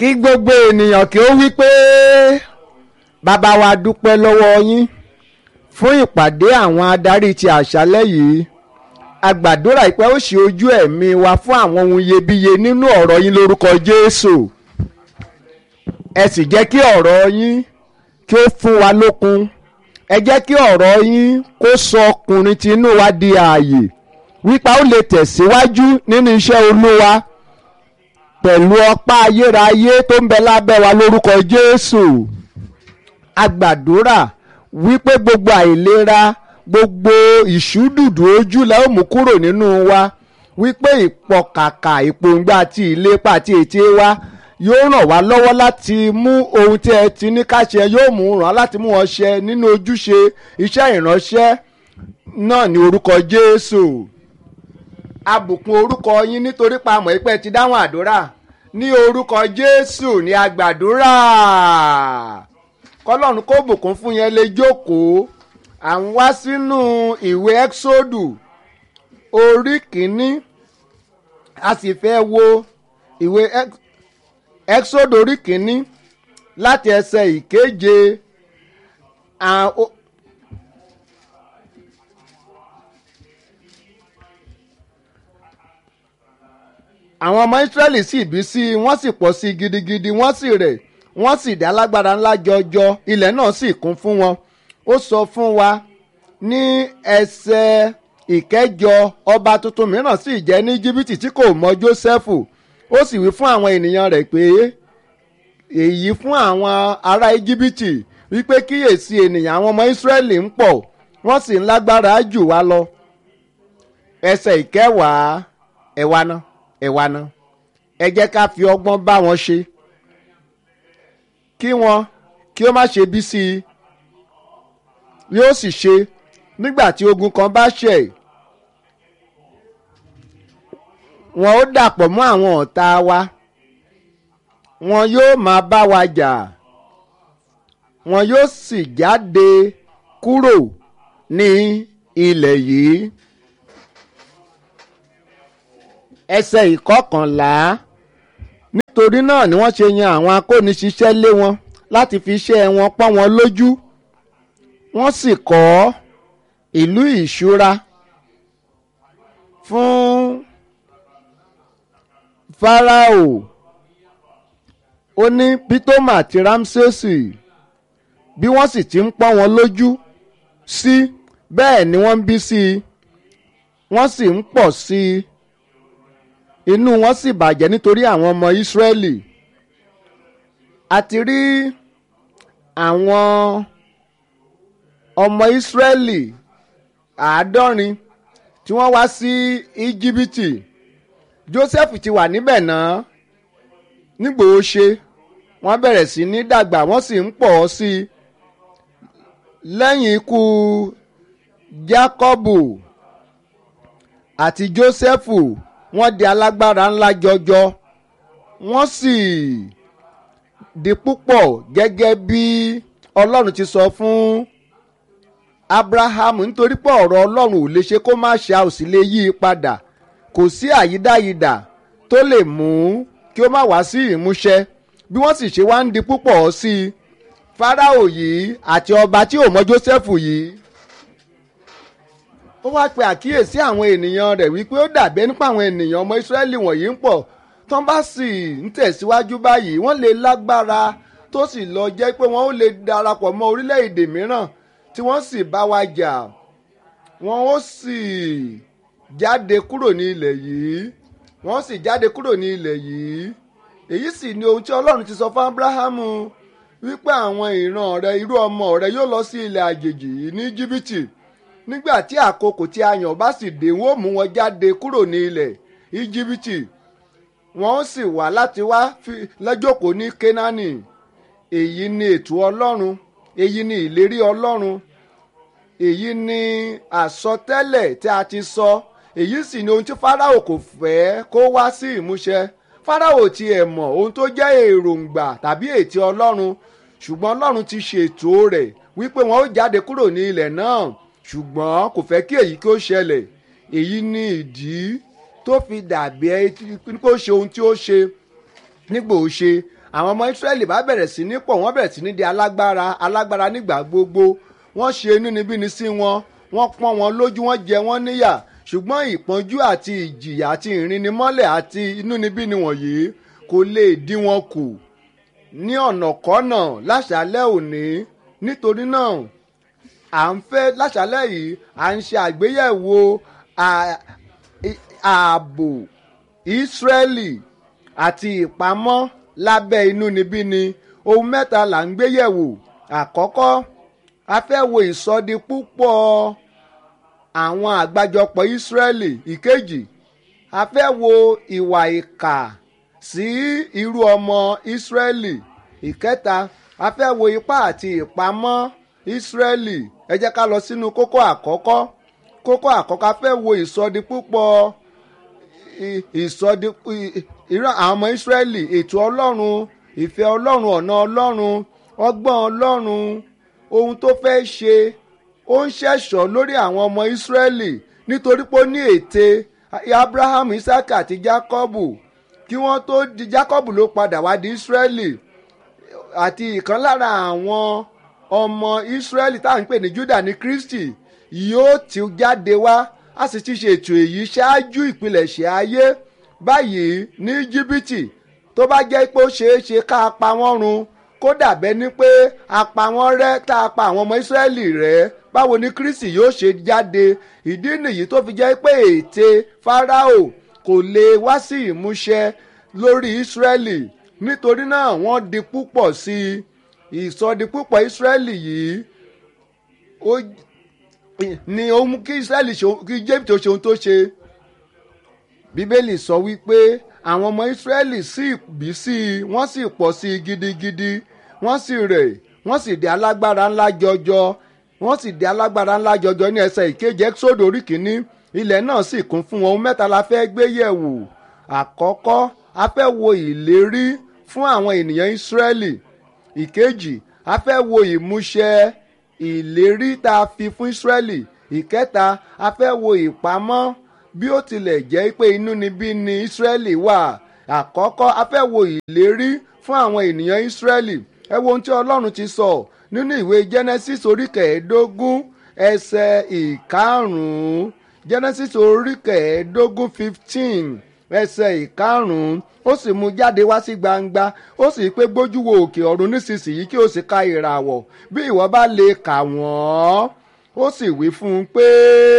kí gbogbo ènìyàn kí ó wí pé bàbá wa dúpẹ́ lọ́wọ́ yín fún ìpàdé àwọn adarí ti àṣálẹ́ yìí a gbàdúrà pé ó ṣe ojú ẹ̀mí wa fún àwọn ohun iyebíye nínú ọ̀rọ̀ yín lórúkọ Jésù ẹ sì jẹ́ kí ọ̀rọ̀ yín kí ó fún wa lókun ẹ jẹ́ kí ọ̀rọ̀ yín kó sọ ọkùnrin tinú wa di ààyè wípé ó lè tẹ̀síwájú nínú iṣẹ́ Olúwa pẹ̀lú ọpá ayérayé tó ń bẹ lábẹ́ wa lórúkọ Jésù a gbàdúrà wípé gbogbo àìlera gbogbo ìṣúdùdù ojú la ó mú kúrò nínú wa wípé ìpọkàkà ìpòǹgbà àti ìlépa àti ète wa yóò ràn wá lọ́wọ́ láti mú ohun tí ẹ ti ní ká ṣe yóò mú ràn láti mú wọn ṣe nínú ojúṣe iṣẹ́ ìránṣẹ́ náà ní orúkọ Jésù abùkún orúkọ yín nítorí pa àmọ́ ìpẹ́ ti dáhùn àdúrà ní orúkọ Jésù ní agbàdúrà kọlọ́run kó bùkún fún yẹn lè jókòó à ń wá sínú ìwé ẹ́xódù orí kìíní a sì fẹ́ wo ìwé ẹ́xódù orí kìíní láti ẹsẹ̀ ìkeje àwọn ọmọ Ísírẹ́lì sì bí sí i wọ́n sì pọ̀ sí i gidigidi wọ́n sì rẹ̀ wọ́n sì dá lágbára ńlá jọjọ ilẹ̀ náà sì kún fún wọn ó sọ fún wa ní ẹsẹ̀ ìkẹjọ ọba tuntun mìíràn sì jẹ́ ní jìbìtì tí kò mọ Jósẹ́fù ó sì wí fún àwọn ènìyàn rẹ̀ pé èyí fún àwọn ará íjíbítì wípé kíyèsí ènìyàn àwọn ọmọ Ísírẹ́lì ń pọ̀ wọ́n sì ń lágbára jù wá lọ ẹsẹ̀ ìkẹwàá ẹ̀wà náà ẹ̀wà náà ẹ jẹ́ ká fi ọgbọ́n bá wọn ṣe kí wọn kí ó má ṣe bí sí i yóò sì ṣe nígbà tí ogun kan bá ṣẹ̀ wọn ó dàpọ̀ mọ́ àwọn ọ̀tá wa wọn yóò máa bá wa jà wọn yóò sì jáde kúrò ní ilẹ̀ yìí ẹsẹ̀ ìkọkànlá nítorí náà ni wọ́n ṣe yan àwọn akóniṣiṣẹ́ lé wọn láti fi iṣẹ́ wọn pọ́n wọn lójú wọ́n sì kọ́ ìlú ìṣúra fún Fáráò ó ní Pítọ́mà àti Rámsẹ́sì bí wọ́n sì ti ń pọ́n wọn lójú sí bẹ́ẹ̀ ni wọ́n ń bí sí i wọ́n sì ń pọ̀ sí i inú wọn sì bàjẹ́ nítorí àwọn ọmọ Ísírẹ́lì a ti rí àwọn ọmọ Ísírẹ́lì àádọ́rin tí wọ́n wá sí Íjíbítì Jósẹ́fù ti wà níbẹ̀ náà nígbòó ṣe wọ́n bẹ̀rẹ̀ sí ní dàgbà wọ́n sì ń pọ̀ sí i lẹ́yìn ikú Jákọ́bù àti Jósẹ́fù wọ́n di alágbára ńlá jọjọ wọ́n sì di púpọ̀ gẹ́gẹ́ bí Ọlọ́run ti sọ fún Abrahamu nítorí pé ọ̀rọ̀ Ọlọ́run ò lè ṣe kó má ṣe a ò sì lè yí i padà kò sí àyídáyidà tó lè mú kí ó má wá sí ìmúṣẹ bí wọ́n sì ṣe wá ń di púpọ̀ sí i Fáráò yìí àti ọba tí ò mọ Jósẹ́fù yìí ó wá pe àkíyèsí àwọn ènìyàn rẹ̀ wípé ó dàbẹ́ nípa àwọn ènìyàn ọmọ Ísírẹ́lì wọ̀nyí ń pọ̀ tó ń bá sì ń tẹ̀síwájú báyìí wọ́n lè lágbára tó sì lọ jẹ́ pé wọ́n ó lè darapọ̀ mọ́ orílẹ̀-èdè mìíràn tí wọ́n sì bá wa jà wọ́n ó sì jáde kúrò ní ilẹ̀ yìí wọ́n sì jáde kúrò ní ilẹ̀ yìí èyí sì ni ohun tí Ọlọ́run ti sọ fún Ábúráhámù wípé àwọn ìran rẹ̀ irú ọmọ rẹ̀ yóò lọ sí ilẹ̀ àjèjì yìí ní Íjíbítì nígbà tí àkókò tí a yàn bá sì dé wọn ó mú wọn jáde kúrò ní ilẹ̀ íjíbítì wọn ó sì wá láti wá lẹ́jọ́kòó ní kénáánì èyí ni ètò ọlọ́run èyí ni ìlérí ọlọ́run èyí ni àsọtẹ́lẹ̀ tí a ti sọ èyí sì ni ohun tí fáráò kò fẹ́ kó wá sí ìmúṣẹ fáráò tiẹ̀ mọ̀ ohun tó jẹ́ èròǹgbà tàbí ètò ọlọ́run ṣùgbọ́n ọlọ́run ti ṣètò rẹ̀ wípé wọn ó jáde kúrò ní ilẹ̀ náà ṣùgbọ́n kò fẹ́ kí èyí kí ó ṣẹlẹ̀ èyí ni ìdí tó fi dàbí ẹ kó ṣe ohun tí ó ṣe nígbà ó ṣe àwọn ọmọ Ísírẹ́lì bá bẹ̀rẹ̀ sí ní pọ̀ wọ́n bẹ̀rẹ̀ sí ní di alágbára alágbára nígbà gbogbo wọ́n ṣe inúnibíni sí wọn wọ́n pọ́n wọn lójú wọ́n jẹ wọ́n níyà ṣùgbọ́n ìpọ́njú àti ìjìyà àti ìrìnnimọ́lẹ̀ àti inúnibíni wọ̀nyí kò lè dí wọn kù ní ọ̀nàkọ́nà láṣálẹ́ òní nítorí náà à ń fẹ́ láṣálẹ́ yìí à ń ṣe àgbéyẹ̀wò ààbò Ísírẹ́lì àti ìpamọ́ lábẹ́ inúnibíni ohun mẹ́ta là ń gbé yẹ̀wò àkọ́kọ́ a fẹ́ wo ìsọdi púpọ̀ àwọn àgbájọpọ̀ Ísírẹ́lì ìkejì a fẹ́ wo ìwà ìkà sí irú ọmọ Ísírẹ́lì ìkẹta a fẹ́ wo ipá àti ìpamọ́ Ísírẹ́lì ẹ jẹ́ ká lọ sínú kókó àkọ́kọ́ kókó àkọ́kọ́ a fẹ́ wo ìsọdi púpọ̀ ìsọdi ìran àwọn ọmọ Ísírẹ́lì ètò Ọlọ́run ìfẹ́ Ọlọ́run ọ̀nà Ọlọ́run ọgbọ́n Ọlọ́run ohun tó fẹ́ ṣe ó ń ṣẹ̀ṣọ́ lórí àwọn ọmọ Ísírẹ́lì nítorí pé ó ní ète Abraham Isaac àti Jacobu kí wọ́n tó di Jacob ló padà wá di Ísírẹ́lì àti ìkan lára àwọn ọmọ Ísírẹ́lì tá à ń pè ní Júdà ní Kristi yóò ti jáde wá a sì ti ṣètò èyí ṣáájú ìpilẹ̀ṣẹ̀ ayé báyìí ní Íjíbítì tó bá jẹ́ pé ó ṣeé ṣe ká pa wọ́n run kó dàbẹ́ ni pé a pa wọ́n rẹ́ tá a pa àwọn ọmọ Ísírẹ́lì rẹ́ báwo ni Kristi yóò ṣe jáde ìdí nìyí tó fi jẹ́ pé ète Fáráò kò lè wá sí ìmúṣẹ lórí Ísírẹ́lì nítorí náà wọ́n di púpọ̀ sí i ìsọdi púpọ̀ Ísírẹ́lì yìí ó ni ó mú kí Ísírẹ́lì kí Jébítì tó ṣe ohun tó ṣe Bíbélì sọ wípé àwọn ọmọ Ísírẹ́lì sì bí sí i wọ́n sì pọ̀ sí i gidigidi wọ́n sì rẹ̀ wọ́n sì di alágbára ńlá jọjọ wọ́n sì di alágbára ńlá jọjọ ní ẹsẹ̀ ìkeje Ẹ́kísódù orí kìíní ilẹ̀ náà sì kún fún wọn ohun mẹ́ta la fẹ́ gbé yẹ̀wò àkọ́kọ́ a fẹ́ wo ìlérí fún àwọn ènìyàn Ísírẹ́lì ìkejì a fẹ́ wo ìmúṣẹ ìlérí tá a fi fún Ísírẹ́lì ìkẹta a fẹ́ wo ìpamọ́ bí ó tilẹ̀ jẹ́ pé inúnibí ni Ísírẹ́lì wà àkọ́kọ́ a fẹ́ wo ìlérí fún àwọn ènìyàn Ísírẹ́lì ẹ wo ohun tí Ọlọ́run ti sọ nínú ìwé Genesis orí kẹẹ̀ẹ́dógún ẹsẹ̀ ìkarùn-ún Genesis orí kẹẹ̀ẹ́dógún fifteen ẹsẹ̀ ìkarùn-ún ó sì mú jáde wá sí gbangba ó sì pé gbójú wo òkè ọ̀run nísinsìnyí kí o sì ka ìràwọ̀ bí ìwọ bá lè kà wọ́n ó sì wí fún un pé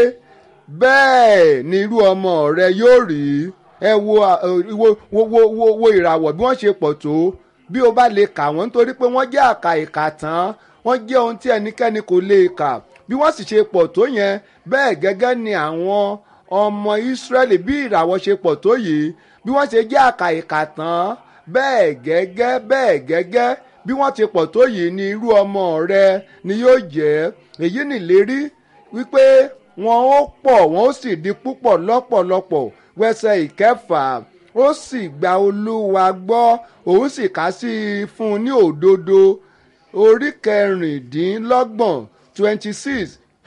bẹ́ẹ̀ ni irú ọmọ rẹ yóò rí ẹ wo wo wo wo wo ìràwọ̀ bí wọ́n ṣe pọ̀ tó bí o bá lè kà wọ́n nítorí pé wọ́n jẹ́ àkà ìkà tán wọ́n jẹ́ ohun tí ẹnikẹ́ni kò lè kà bí wọ́n sì ṣe pọ̀ tó yẹn bẹ́ẹ̀ gẹ́gẹ́ ni àwọn ọmọ Ísírẹ́lì bí ìràwọ̀ ṣe pọ̀ tó yìí bí wọ́n ṣe jẹ́ àkà ìkà tán bẹ́ẹ̀ gẹ́gẹ́ bẹ́ẹ̀ gẹ́gẹ́ bí wọ́n ti pọ̀ tó yìí ni irú ọmọ rẹ ni yóò jẹ́ èyí nìlérí wípé wọn ó pọ̀ wọn ó sì di púpọ̀ lọ́pọ̀lọpọ̀ wẹsẹ̀ ìkẹfà ó sì gba Olúwa gbọ́ òun sì kà sí i fún un ní òdodo orí kẹrìndínlọ́gbọ̀n twenty six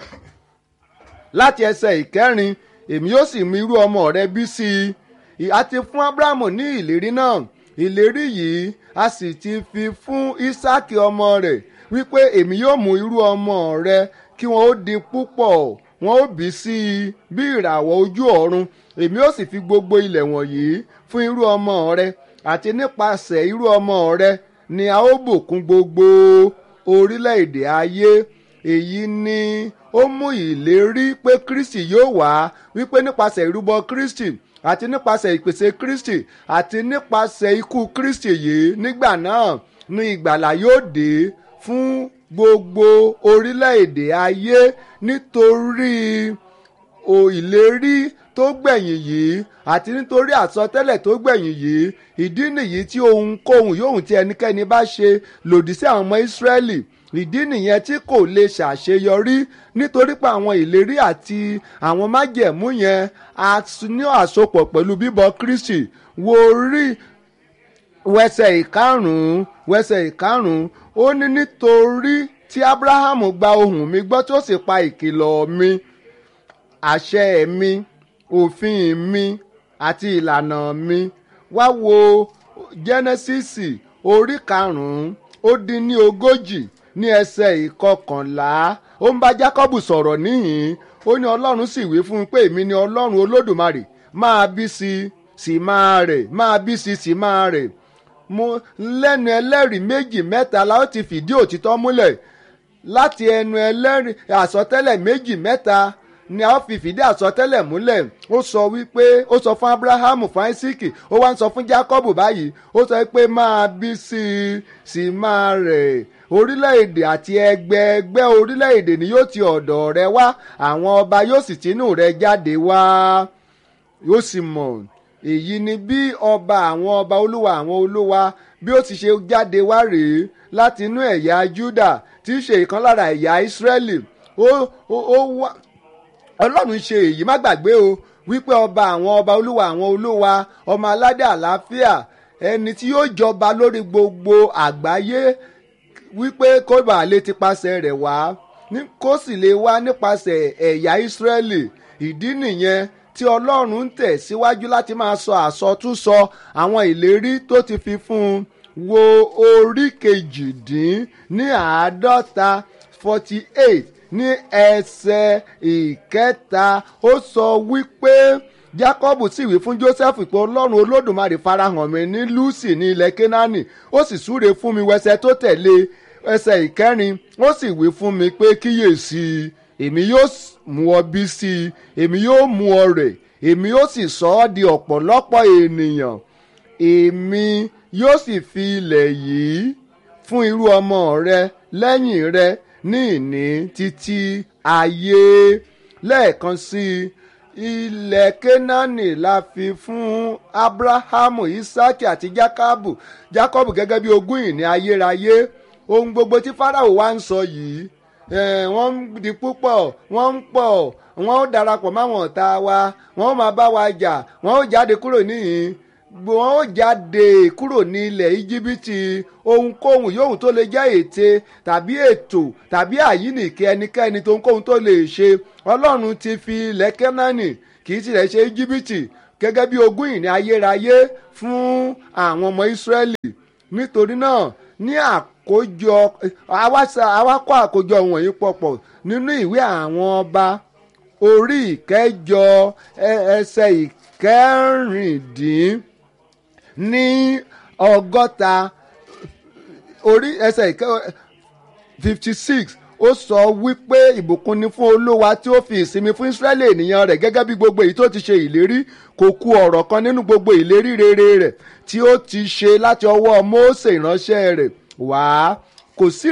láti ẹsẹ̀ ìkẹrin èmi yóò sì mú irú ọmọ rẹ bí sí i àti fún Ábúráhámù ní ìlérí náà ìlérí yìí a sì ti fi fún Ísáàkì ọmọ rẹ̀ wípé èmi yóò mú irú ọmọ rẹ kí wọn ó di púpọ̀ wọn ó bí sí i bí ìràwọ̀ ojú ọ̀run èmi ó sì fi gbogbo ilẹ̀ wọ̀nyí fún irú ọmọ rẹ àti nípasẹ̀ irú ọmọ rẹ ni a ó bùkún gbogbo orílẹ̀-èdè ayé èyí ni ó mú ìlérí pé Kristi yóò wá wípé nípasẹ̀ ìrúbọ Kristi àti nípasẹ̀ ìpèsè Kristi àti nípasẹ̀ ikú Kristi yìí nígbà náà ni ìgbàlà yóò dé fún gbogbo orílẹ̀-èdè ayé nítorí ìlérí tó gbẹ̀yìn yìí àti nítorí àsọtẹ́lẹ̀ tó gbẹ̀yìn yìí ìdí nìyí tí ohunkóhun yóò tí ẹnikẹ́ni bá ṣe lòdì sí àwọn ọmọ Ísírẹ́lì ìdí nìyẹn tí kò lè ṣàṣeyọrí nítorí pé àwọn ìlérí àti àwọn májẹ̀mú yẹn a ní àsopọ̀ pẹ̀lú bíbọ Kristi wo rí wẹsẹ̀ ìkarùn-ún wẹsẹ̀ ìkarùn-ún ó ní nítorí tí Ábúráhámù gba ohùn mi gbọ́ tó sì pa ìkìlọ̀ mi àṣẹ mi òfin mi àti ìlànà mi wá wo Jẹ́nẹ́sísì orí karùn-ún ó dín ní ogójì ní ẹsẹ̀ ìkọkànlá ó ń bá jákọ́bù sọ̀rọ̀ níhìn ó ní ọlọ́run sì wí fún un pé èmi ni ọlọ́run olódùmarè máa bí sí i sì máa rẹ̀ máa bí sí i sì máa rẹ̀ mo lẹ́nu ẹlẹ́rìí méjì mẹ́ta la ó ti fìdí òtítọ́ múlẹ̀ láti ẹnu ẹlẹ́rìí àsọtẹ́lẹ̀ méjì mẹ́ta ni a ó fi fìdí àsọtẹ́lẹ̀ múlẹ̀ ó sọ wípé ó sọ fún abrahamu fún isiki ó wá ń sọ fún jacob báyìí ó sọ pé máa bí sí i sì máa rẹ̀ orílẹ̀-èdè àti ẹgbẹ́ ẹgbẹ́ orílẹ̀-èdè ni yóò ti ọ̀dọ̀ rẹ wá àwọn ọba yóò sì tinú rẹ jáde wá yóò sì mọ̀ èyí ni bí ọba àwọn ọba olúwa àwọn olúwa bí ó ti ṣe jáde wá rèé láti inú ẹ̀yà juda tí í ṣe ìkan lára ẹ̀yà israẹli ó ó ó wá ọlọ́run ṣe èyí má gbàgbé o wípé ọba àwọn ọba olúwa àwọn olúwa ọmọ aládé àlàáfíà ẹni tí yóò jọba lórí gbogbo àgbáyé wípé kó bàa lè ti pasẹ̀ rẹ̀ wá kó sì lè wá nípasẹ̀ ẹ̀yà ìsírẹ́lì ìdí nìyẹn tí ọlọ́run ń tẹ̀ síwájú láti máa sọ àsọtúnsọ àwọn ìlérí tó ti fi fún un wo orí kejìdín ní àádọ́ta forty eight ní ẹsẹ̀ ìkẹta ó sọ wípé jacob sì wí fún joseph pé ọlọ́run olódùmarè farahàn mi ní lucy ní ilẹ̀ kenani ó sì súre fún mi wẹsẹ̀ tó tẹ̀lé ẹsẹ̀ ìkẹrin ó sì wí fún mi pé kíyèsí èmi yóò mú ọ bí sí i èmi yóò mú ọ rẹ̀ èmi yóò sì sọ ọ́ di ọ̀pọ̀lọpọ̀ ènìyàn èmi yóò sì fi ilẹ̀ yìí fún irú ọmọ rẹ lẹ́yìn rẹ ní ìní títí ayé lẹ́ẹ̀kan sí i ilẹ̀ kenani la fi fún abrahamu isaki àti jacobu jacob gẹ́gẹ́ bí ogún ìní ayérayé ohun gbogbo tí farao wá ń sọ yìí wọ́n ń di púpọ̀ wọ́n ń pọ̀ wọ́n ó darapọ̀ máwọn ọ̀tá wa wọ́n ó máa bá wa jà wọ́n ó jáde kúrò níhìn wọ́n ó jáde kúrò ní ilẹ̀ íjíbítì ohunkóhun yòówù tó lè jẹ́ ète tàbí ètò tàbí àyínìkè ẹnikẹ́ni tó ohunkóhun tó lè ṣe ọlọ́run ti fi ilẹ̀ kẹ́nánì kì í tilẹ̀ ṣe íjíbítì gẹ́gẹ́ bí ogún ìní ayérayé fún àwọn ọmọ ìsírẹ́lì nítorí náà ní àkójọ awakọ̀ àkójọ wọ̀nyí pọ̀pọ̀ nínú ìwé àwọn ọba orí ìkẹjọ ẹsẹ̀ ìkẹrìndín ní ọgọ́ta orí ẹsẹ̀ ìkẹ fifty six ó sọ wípé ìbùkún ni fún olúwa tí ó fi ìsinmi fún israẹli ènìyàn rẹ̀ gẹ́gẹ́ bí gbogbo èyí tó ti ṣe ìlérí kò ku ọ̀rọ̀ kan nínú gbogbo ìlérí rere rẹ̀ tí ó ti ṣe láti ọwọ́ mósè ìránṣẹ́ rẹ̀ wá kò sí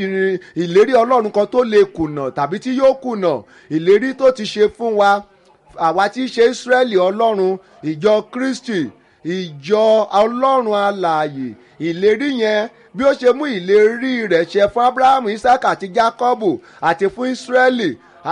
ìlérí ọlọ́run kan tó lè kùnà tàbí tí yóò kùnà ìlérí tó ti ṣe fún wa àwa tí í ṣe israẹli ọlọ́run ìjọ kristi ìjọ ọlọ́run alààyè ìlérí yẹn bí ó ṣe mú ìlérí rẹ̀ ṣe fún abrahamu isaac àti jacobu àti fún israẹli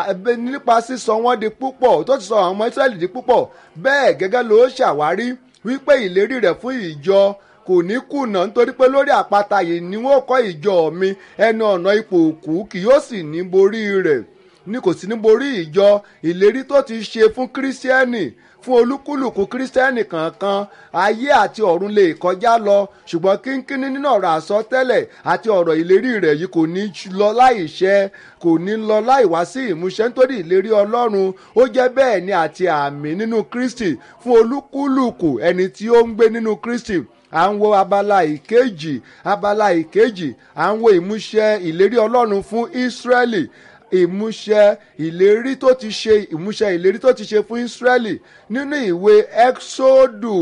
nípa sísọ wọn di púpọ̀ tó ti sọ àwọn ọmọ israẹli di púpọ̀ bẹ́ẹ̀ gẹ́gẹ́ ló ṣàwárí wípé ìlérí rẹ̀ fún ìjọ kò ní kùnà nítorí pé lórí àpáta yìí ni wọn kọ́ ìjọ mi ẹnu ọ̀nà ipò òkú kì yóò sì ní borí rẹ̀ ní kò sí ní borí ìjọ ìlérí tó ti ṣe fún kírísítẹ́nì fún olúkúlùkù kírísítẹ́nì kankan ayé àti ọ̀run lè kọjá lọ ṣùgbọ́n kínkínní nínú ọ̀rọ̀ àsọtẹ́lẹ̀ àti ọ̀rọ̀ ìlérí rẹ̀ yìí kò ní lọ láì ṣẹ kò ní lọ láì wá sí ìmúṣẹ nítorí ìlérí ọlọ́run ó jẹ́ bẹ́ẹ̀ ni àti àmì nínú kristi fún olúkúlùkù ẹni tí ó ń gbé nínú kristi à ń wo abala ìkejì abala ìkejì à ń wo ìmúṣẹ ìlérí ọlọ́run fún ísírẹ́lì ìmúṣẹ ìlérí tó ti ṣe ìmúṣẹ ìlérí tó ti ṣe fún ísírẹ́lì nínú ìwé ẹ́xódù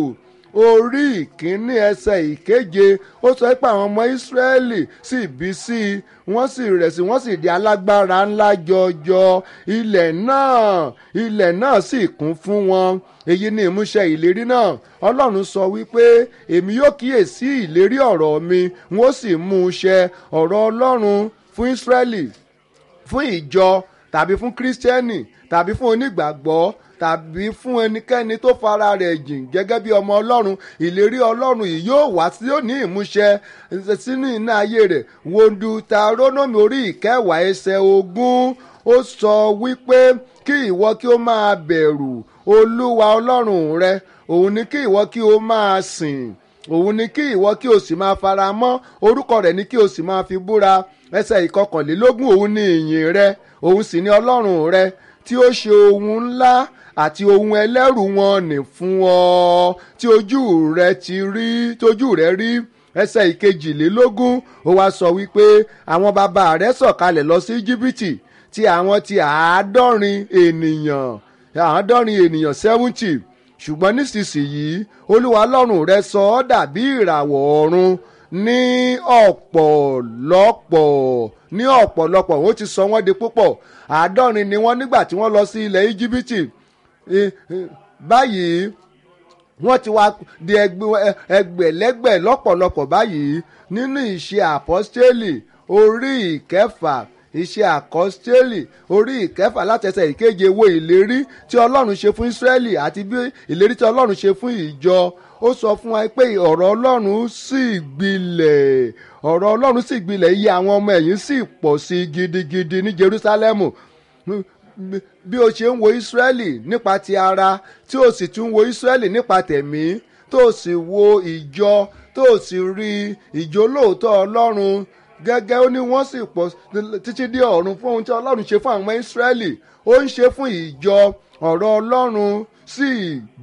orí ìkíní ẹsẹ̀ ìkeje ó sọ pé àwọn ọmọ ísírẹ́lì sì bí sí i wọ́n sì rẹ̀ sí wọ́n sì di alágbára ńlá jọjọ ilẹ̀ náà ilẹ̀ náà sì kún fún wọn èyí ni ìmúṣẹ ìlérí náà ọlọ́run sọ wípé èmi yóò kíyèsí ìlérí ọ̀rọ̀ mi wọ́n sì mú un ṣẹ ọ̀rọ̀ ọlọ́run fún ísírẹ́lì fún ìjọ tàbí fún kírísítẹ́nì tàbí fún onígbàgbọ́ tàbí fún ẹnikẹ́ni tó fara rẹ̀ jìn gẹ́gẹ́ bí ọmọ ọlọ́run ìlérí ọlọ́run yìí yóò wá sí yóò ní ìmúṣẹ sínú iná ayé rẹ̀ wòndù tarónómì orí ìkẹwàá ẹsẹ̀ ogún ó sọ wípé kí ìwọ kí ó máa bẹ̀rù olúwa ọlọ́run rẹ òun ni kí ìwọ kí ó máa sìn òun ni kí ìwọ kí o sì máa fara mọ́ orúkọ rẹ̀ ni kí o sì máa fi búra ẹsẹ̀ ìkọkànlélógún òun ni ìyìn rẹ òun sì ni ọlọ́run rẹ tí ó ṣe ohun ńlá àti ohun ẹlẹ́rù wọn nì fún ọ tí ojú rẹ ti rí tí ojú rẹ rí ẹsẹ̀ ìkejìlélógún ó wá sọ wípé àwọn bàbá rẹ sọ̀kalẹ̀ lọ sí íjíbítì tí àwọn ti àádọ́rin ènìyàn àádọ́rin ènìyàn seventy ṣùgbọ́n nísinsìnyí olúwa ọlọ́run rẹ sọ ọ́ dàbí ìràwọ̀ ọ̀run ní ọ̀pọ̀lọpọ̀ ní ọ̀pọ̀lọpọ̀ ó ti sọ wọ́n di púpọ̀ àádọ́rin ni wọ́n nígbà tí wọ́n lọ sí ilẹ̀ íjíbítì báyìí wọ́n ti wá di ẹgbẹ̀lẹ́gbẹ̀ lọ́pọ̀lọpọ̀ báyìí nínú ìṣe àpọ́stélì orí ìkẹfà iṣẹ́ àkọ́stélì orí ìkẹfà látẹsẹ̀ ìkeje wo ìlérí tí ọlọ́run ṣe fún ísírẹ́lì àti bí ìlérí tí ọlọ́run ṣe fún ìjọ ó sọ fún wa pé ọ̀rọ̀ ọlọ́run sì gbilẹ̀ ọ̀rọ̀ ọlọ́run sì gbilẹ̀ iye àwọn ọmọ ẹ̀yìn sì pọ̀ sí i gidigidi ní jerúsálẹ́mù bí o ṣe ń wo ísírẹ́lì nípa ti ara tí o sì tún wo ísírẹ́lì nípa tẹ̀mí tó o sì wo ìjọ tó o sì rí ìjọ lóòótọ́ ọlọ́run gẹ́gẹ́ ó ní wọ́n sì pọ̀ títí dé ọ̀run fún ohun tí ọlọ́run ṣe fún àwọn ísírẹ́lì ó ń ṣe fún ìjọ ọ̀rọ̀ ọlọ́run sì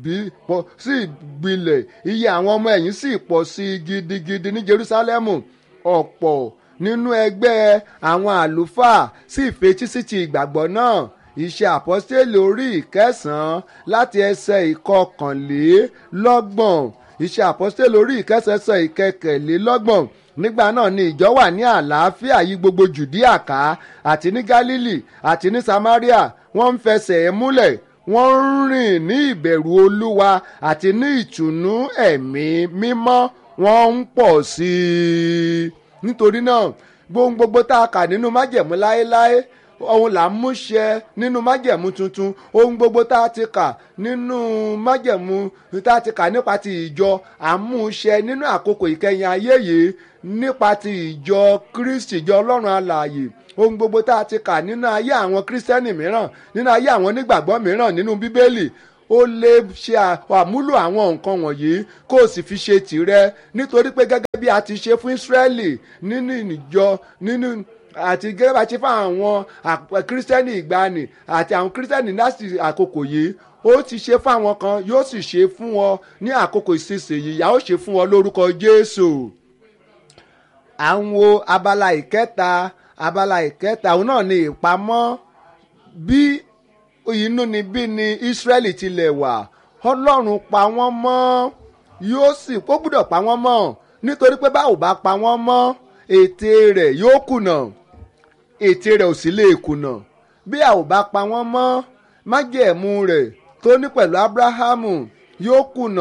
gbilẹ̀ iye àwọn ọmọ ẹ̀yìn sì pọ̀ sí i gidigidi ní jerúsálẹ́mù ọ̀pọ̀ nínú ẹgbẹ́ àwọn àlùfáà sì fetí sí ti ìgbàgbọ́ náà iṣẹ́ àpọ́stélì orí ìkẹsàn-án láti ẹsẹ̀ ìkọkànlélọ́gbọ̀n iṣẹ́ àpọ́stélì orí ìkẹsàn-án ẹsẹ̀ ìkẹkẹ̀lélọ́gbọ̀n nígbà náà ni ìjọ wà ní àlàáfíà yí gbogbo jùdíà ká àti ní gálílì àti ní samaria wọ́n ń fẹsẹ̀ ẹ̀ múlẹ̀ wọ́n ń rìn ní ìbẹ̀rù olúwa àti ní ìtùnú ẹ̀mí mímọ́ wọ́n ń pọ̀ sí i nítorí náà gbohun gbogbo tá a kà nínú májẹ̀mú láéláé ohun là ń múṣẹ nínú májẹ̀mú tuntun ohun gbogbo tá a ti kà nínú májẹ̀mú tá a ti kà nípa ti ìjọ àmúṣẹ nínú àkókò ìkẹyìn ayé yìí nípa ti ìjọ kristi ìjọ ọlọ́run alààyè ohun gbogbo tá a ti kà nínú ayé àwọn kírísítẹ́nì mìíràn nínú ayé àwọn onígbàgbọ́ mìíràn nínú bíbélì ó lè ṣe àmúlò àwọn nǹkan wọ̀nyí kó o sì fi ṣe tìrẹ nítorí pé gẹ́gẹ́ bí a ti ṣe fún Ísírẹ́lì nínú ìjọ nínú àti gẹ́gẹ́ bá ṣe fún àwọn kírísítẹ́nì ìgbani àti àwọn kírísítẹ́nì láti àkókò yìí ó ti ṣe fún àwọn kan yóò sì ṣe fún wọn ní àkókò ìsinsìnyí ìyà ó ṣe fún wọn lórúkọ Jésù à ń wo abala ìkẹta abala ìkẹta òun náà ni ìpamọ́ bí inú ni bí ni Ísírẹ́lì tilẹ̀ wà Ọlọ́run pa wọ́n mọ́ yóò sì kó gbúdọ̀ pa wọ́n mọ́ nítorí pé báwo bá pa wọ́n mọ́ ète rẹ̀ yóò kùnà ète rẹ̀ ò sì lè kùnà bí a ò bá pa wọ́n mọ́ májẹ̀mú rẹ̀ tó ní pẹ̀lú Ábúráhámù yóò kùnà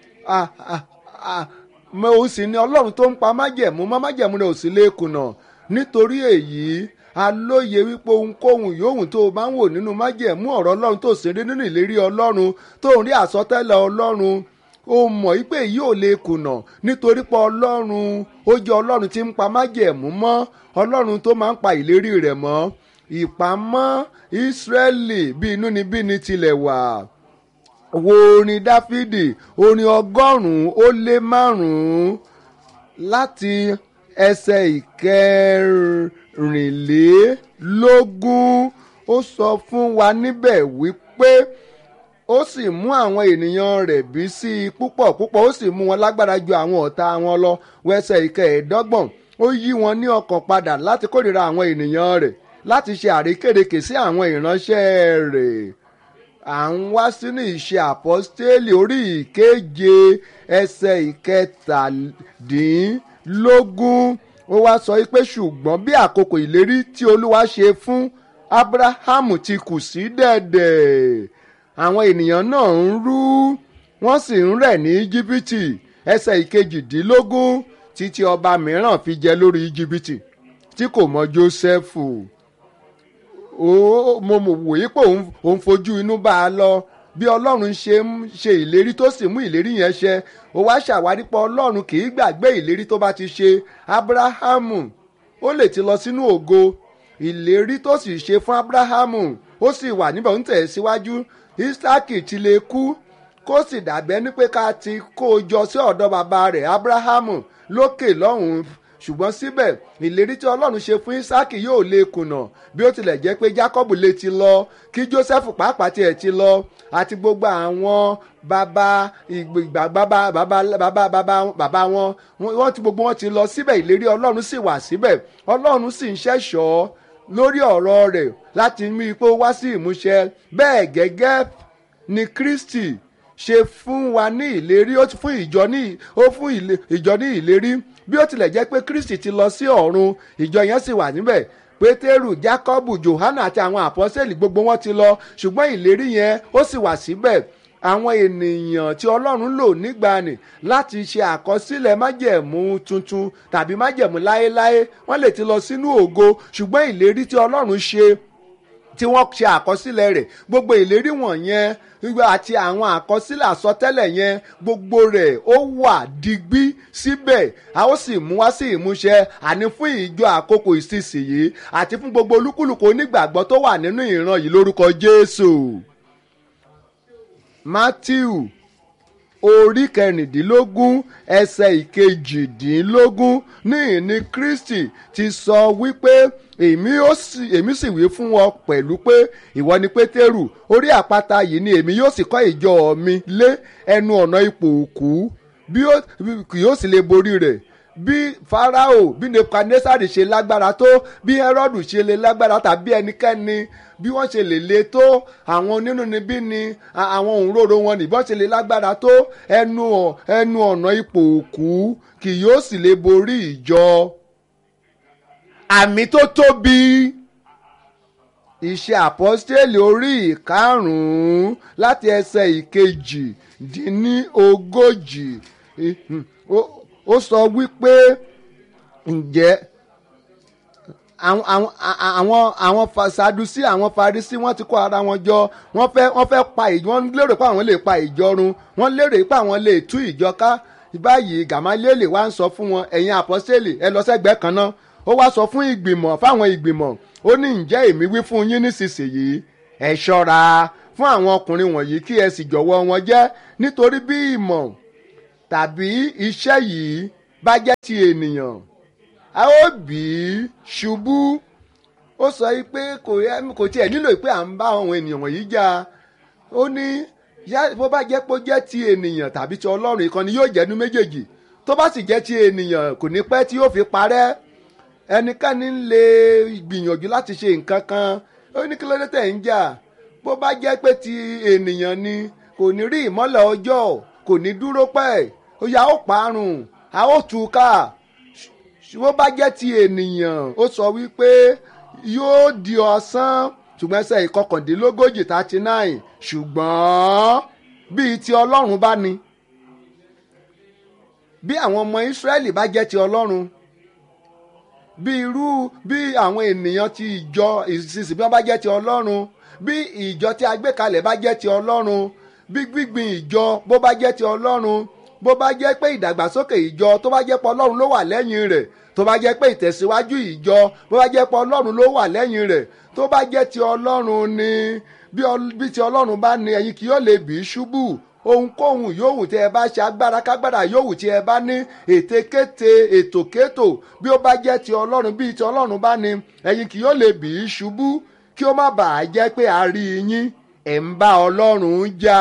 òun sì ni Ọlọ́run tó ń pa májẹ̀mú mọ́ májẹ̀mú rẹ̀ ò sì lè kùnà nítorí èyí alóye wípé ohunkóhun yòówù tó o bá ń wò nínú májẹ̀mú ọ̀rọ̀ ọlọ́run tó sì rí nínú ìlérí ọlọ́run tó ń rí àsọtẹ́lẹ̀ ọlọ́run o mọ̀ wípé yìí ò lè kùnà nítorí pé ọlọ́run ó jẹ́ ọlọ́run tí ń pa májẹ̀mú mọ́ ọlọ́run tó máa ń pa ìlérí rẹ̀ mọ́ ìpamọ́ ìsírẹ́lì bí inúnibíni tilẹ̀ wà wo orin dáfídì orin ọgọ́rùn-ún ó lé márùn-ún láti ẹsẹ̀ ìkẹrìnlélógún ó sọ fún wa níbẹ̀ wípé ó sì mú àwọn ènìyàn rẹ̀ bí sí i púpọ̀ púpọ̀ ó sì mú wọn lágbára ju àwọn ọ̀tá wọn lọ wẹsẹ̀ ìkẹẹ̀ẹ́dọ́gbọ̀n ó yí wọn ní ọkàn padà láti kórìíra àwọn ènìyàn rẹ̀ láti ṣe àrékérekè sí àwọn ìránṣẹ́ rẹ̀ à ń wá sínú ìṣe àpọ́stélì orí ìkeje ẹsẹ̀ ìkẹtàdínlógún ó wá sọ pé ṣùgbọ́n bí àkókò ìlérí tí olúwa ṣe fún abrahamu ti kù sí dẹ̀dẹ̀ àwọn ènìyàn náà ń rú wọ́n sì ń rẹ̀ ní íjíbítì ẹsẹ̀ ìkejìdínlógún títí ọba mìíràn fi jẹ lórí íjíbítì tí kò mọ jósẹ́fù mo wòye pé òun fojú inú bá a lọ bí ọlọ́run ṣe ń ṣe ìlérí tó sì mú ìlérí yẹn ṣẹ ó wá ṣàwárí pé ọlọ́run kì í gbàgbé ìlérí tó bá ti ṣe abrahamu ó lè ti lọ sínú ògo ìlérí tó sì ṣe fún abrahamu ó sì wà níbẹ̀ ń tẹ̀ síwájú isaki ti lè kú kó sì dàbẹ́ ní pé ká ti kó o jọ sí ọ̀dọ̀ bàbá rẹ̀ abrahamu lókè lọ́hùn-ún ṣùgbọ́n síbẹ̀ ìlérí tí ọlọ́run ṣe fún isaki yóò lè kùnà bí ó tilẹ̀ jẹ́ pé jacob lè ti lọ kí joseph pàápàá tiẹ̀ ti lọ àti gbogbo àwọn bàbá ìgbà bàbá bàbá bàbá bàbá bàbá wọn wọ́n ti gbogbo wọn ti lọ síbẹ̀ ìlérí ọlọ́run sì wà síbẹ̀ ọlọ́run sì ń ṣẹ̀ṣọ́ lórí ọ̀rọ̀ rẹ̀ láti mú ipò wá sí ìmúṣẹ bẹ́ẹ̀ gẹ́gẹ́ ni kristi ṣe fún wa ní ìlérí ó fún ìjọ ní ó fún ìjọ ní ìlérí bí ó tilẹ̀ jẹ́ pé kristi ti lọ sí ọ̀run ìjọ yẹn sì wà níbẹ̀ pétérù jákọ́bù johana àti àwọn àpọ́sẹ̀lì gbogbo wọn ti lọ ṣùgbọ́n ìlérí yẹn ó sì wà síbẹ̀ àwọn ènìyàn tí ọlọ́run lò nígbàanì láti ṣe àkọsílẹ̀ májẹ̀mú tuntun tàbí májẹ̀mú láéláé wọ́n lè ti lọ sínú ògo ṣùgbọ́n ìlérí tí ọlọ́run ṣe tí wọ́n ṣe àkọsílẹ̀ rẹ̀ gbogbo ìlérí wọ̀nyẹn àti àwọn àkọsílẹ̀ àsọtẹ́lẹ̀ yẹn gbogbo rẹ̀ ó wà digbí síbẹ̀ a ó sì mú wá sí ìmúṣẹ àní fún ìjọ àkókò ìsinsìnyí àti fún gbogbo olúkúlùkù onígbàgbọ́ tó wà nínú ìran yìí lórúkọ Jésù. Matthew orí kẹrìndínlógún ẹsẹ̀ ìkejìdínlógún ní ìní Kristi ti sọ wípé èmi ó sì èmi sì wí fún wọn pẹ̀lú pé ìwọ ni pétérù orí àpáta yìí ni èmi yóò sì kọ́ ìjọ mi lé ẹnu ọ̀nà ipò òkú bí kì yóò sì lè borí rẹ̀ bí farao bí nebukadnesari ṣe lágbára tó bí herodu ṣe lè lágbára tàbí ẹnikẹ́ni bí wọ́n ṣe lè le tó àwọn onínúnibí ni àwọn òǹrorò wọn nìbọn ṣe lè lágbára tó ẹnu ẹnu ọ̀nà ipò òkú kì yóò sì lè borí ìjọ àmì tó tóbi iṣẹ́ àpọ́stélì orí ìkarùn-ún láti ẹsẹ̀ ìkejì dín ní ogójì ó sọ wípé ǹjẹ́ àwọn àwọn àwọn àwọn sadusi àwọn farisi wọ́n ti kó ara wọn jọ wọ́n fẹ́ wọ́n fẹ́ pa ìjọ wọ́n lérò pé àwọn lè pa ìjọ run wọ́n lérò pé àwọn lè tú ìjọ ká báyìí gàmáléèlè wá ń sọ fún wọn ẹ̀yin àpọ́stélì ẹ lọ sẹ́gbẹ̀ẹ́ kan náà ó wá sọ fún ìgbìmọ̀ fáwọn ìgbìmọ̀ ó ní ǹjẹ́ èmi wí fún yín nísinsìnyí ẹ ṣọ́ra fún àwọn ọkùnrin wọ̀nyí kí ẹ sì jọ̀wọ́ wọn jẹ́ nítorí bí ìmọ̀ tàbí iṣẹ́ yìí bá jẹ́ ti ènìyàn a ó bì í ṣubú ó sọ pé kò tiẹ̀ nílò pé à ń bá àwọn ènìyàn wọ̀nyí jà ó ní bó bá jẹ́ pé ó jẹ́ ti ènìyàn tàbí ti ọlọ́run ìkànnì yóò jẹ́nu méjèèjì tó bá sì jẹ́ ti ènìyàn kò ní pẹ́ tí yóò fi parẹ́ ẹnikẹ́ni lè gbìyànjú láti ṣe nǹkan kan ó ní kí ló dé tẹ̀ ń jà bó bá jẹ́ pé ti ènìyàn ni kò ní rí ìmọ́lẹ̀ ọjọ́ kò ní dúró pẹ́ ó yà ó parun a ó tú ká bó bá jẹ́ ti ènìyàn ó sọ wípé yóò di ọ̀sán ṣùgbọ́n ẹsẹ̀ ìkọkàndínlógójì thirty nine ṣùgbọ́n bíi ti ọlọ́run bá ní bí àwọn ọmọ ìsírẹ́lì bá jẹ́ ti ọlọ́run bí irú bí àwọn ènìyàn ti ìjọ ìsinsìn bí wọ́n bá jẹ́ ti ọlọ́run bí ìjọ tí a gbé kalẹ̀ bá jẹ́ ti ọlọ́run bí gbígbìn ìjọ bó bá jẹ́ ti ọlọ́run bó bá jẹ́ pé ìdàgbàsókè ìjọ tó bá jẹ́ pé ọlọ́run ló wà lẹ́yìn rẹ̀ tó bá jẹ́ pé ìtẹ̀síwájú ìjọ bó bá jẹ́ pé ọlọ́run ló wà lẹ́yìn rẹ̀ tó bá jẹ́ ti ọlọ́run ni bí ti ọlọ́run bá ní ẹ̀yin kì yóò lè bì í ṣubú ohunkóhun yòówù tí ẹ bá ṣe agbára kágbára yòówù tí ẹ bá ní ètekéte ètòkétò bí ó bá jẹ́ ti ọlọ́run bí ti ọlọ́run bá ní ẹ̀yin kì yóò lè bì í ṣubú kí ó má bàa jẹ́ pé a rí yín ẹ̀ ń bá ọlọ́run jà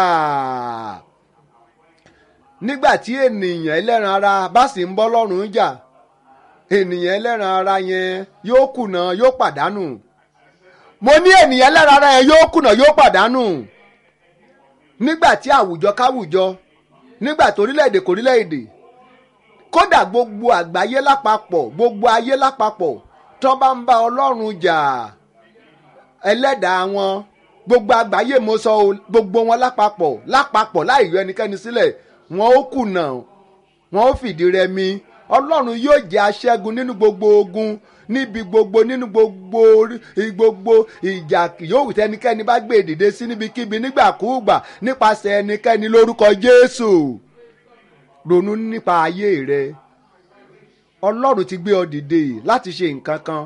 nígbà tí ènìyàn ẹlẹ́ran ara bá sì ń bọ́ lọ́rùn jà ènìyàn ẹlẹ́ran ara yẹn yóò kùnà yóò pàdánù mo ní ènìyàn ẹlẹ́ran ara yẹn yóò kùnà yóò pàdánù nígbà tí àwùjọ káwùjọ nígbà tó orílẹ̀-èdè kò orílẹ̀-èdè kódà gbogbo àgbáyé lápapọ̀ gbogbo ayé lápapọ̀ tó bá ń bá ọlọ́run jà ẹlẹ́dàá wọn gbogbo àgbáyé mo sọ gbogbo wọn lápapọ̀ lápapọ̀ láì yọ ẹnikẹ́ni sílẹ̀ wọn ó kùnà wọn ó fìdí rẹmi ọlọ́run yóò jẹ́ aṣẹ́gun nínú gbogbo ogun níbi gbogbo nínú gbogbo gbogbo ìjà yòówù tẹnikẹ́ni bá gbé dìde sí níbikíbi nígbàkúùgbà nípasẹ̀ ẹnikẹ́ni lórúkọ jésù ronú nípa ayé rẹ ọlọ́run ti gbé ọ dìde láti ṣe nǹkan kan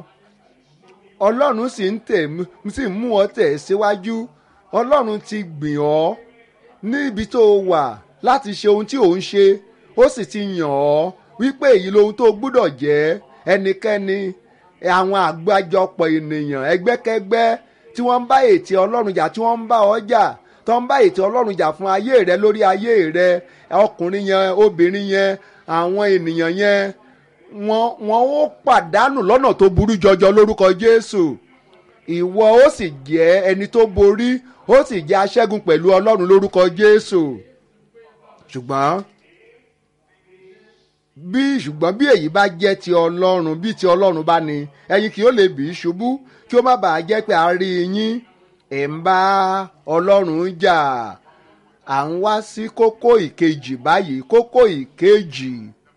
ọlọ́run sì ń tẹ̀ sì ń mú ọ tẹ̀ síwájú ọlọ́run ti gbìn ọ́ ní ibi tó o wà láti ṣe ohun tí ò ń ṣe ó sì ti yàn ọ́ wípé èyí lohun tó gbúdọ̀ jẹ́ ẹnikẹ́ni àwọn àgbájọpọ̀ ènìyàn ẹgbẹ́kẹ́gbẹ́ tí wọ́n ń bá ètè ọlọ́run jà tí wọ́n ń bá ọ jà tó ń bá ètè ọlọ́run jà fún ayé rẹ lórí ayé rẹ ọkùnrin yẹn obìnrin yẹn àwọn ènìyàn yẹn wọ́n wọ́n ó pàdánù lọ́nà tó burú jọjọ lórúkọ jésù ìwọ ó sì jẹ́ ẹni tó borí ó sì jẹ́ aṣẹ́gun pẹ̀lú ọlọ́run lórúkọ jésù ṣùgbọ́n bí ṣùgbọ́n bí èyí bá jẹ́ ti ọlọ́run bí ti ọlọ́run bá ní ẹ̀yin kì ó lè bì í ṣubú kí ó má bàa jẹ́ pé a rí yín ẹ̀ ń bá ọlọ́run jà à ń wá sí kókó ìkejì báyìí kókó ìkejì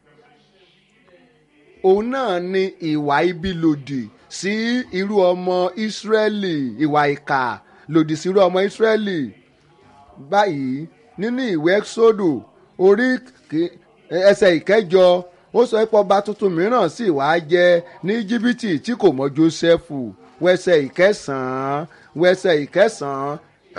òun náà ni ìwà ibi lòdì sí irú ọmọ ìsírẹ́lì ìwà ìkà lòdì sí irú ọmọ ìsírẹ́lì báyìí nínú ìwé ẹ́xódù orí ẹsẹ̀ ìkẹjọ ó sọ pé ọba tuntun mìíràn sì wá jẹ ní jìbìtì tí kò mọ jósẹ́fù wẹsẹ̀ ìkẹsàn-án wẹsẹ̀ ìkẹsàn-án